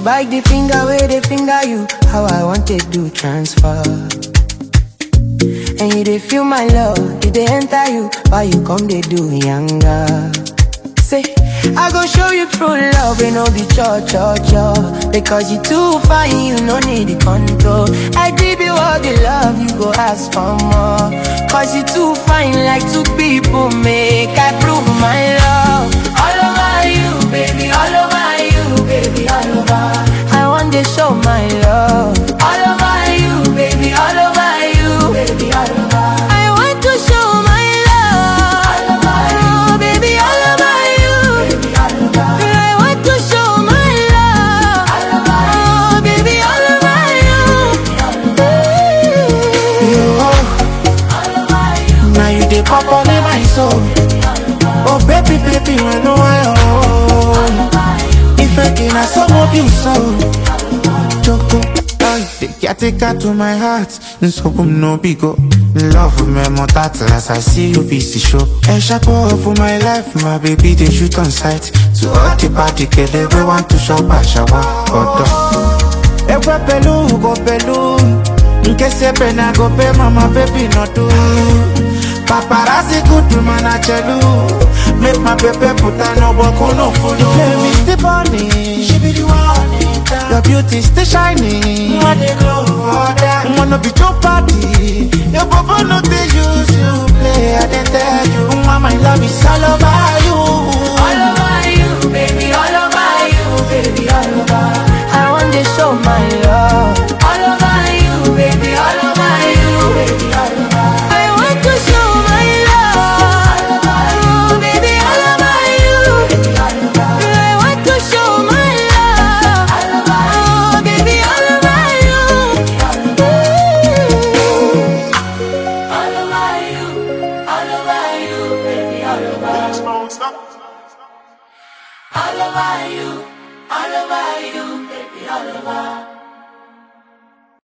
you bite the finger where they finger you. How I want to do transfer. And you they feel my love, it they enter you. Why you come they do younger? Say, I go show you true love, we no be cho cho cho. Because you too fine, you no need the control. I give you all the love, you go ask for more. Cause you too fine, like two people make. I prove my love. All over you, baby, all over you, baby, all over. I want to show my love. All over you, baby, all over you, baby, all over. I want to show my love. All over you, baby, all over you. Baby, all over. I want to show my love. All over you, baby, all over you. You, now you dey pop on in my soul. Oh baby, baby, when no I own. If I can, I so hope you so. Choco, ay, the caretaker to my heart. So boom no bigo. Love me more that as I see you busy show. A shapo for my life, my baby they shoot on sight. To all the party, kill everyone to shop a shower. Odo. Ekwe pelu, go pelu. Nke sepe na go pe mama baby no do. Paparazzi good man a chelu. Make my baby put a no work on no food. The flame is still burning. She be the one. Your beauty still shining. What they glow for that? Wanna be your party. Your bubble no they use you play. I dey tell you, mama, my love is all over you. All over you, baby, all over you, baby, all over. I want to show my love. All over you, baby, all over you, baby, all over. I want to show my love. All over you, baby, all over you, baby, all over. I want to show my love. All over you, baby, all over you, all over. All over you, all over you, baby, all over. All over you, all over you, baby, all over.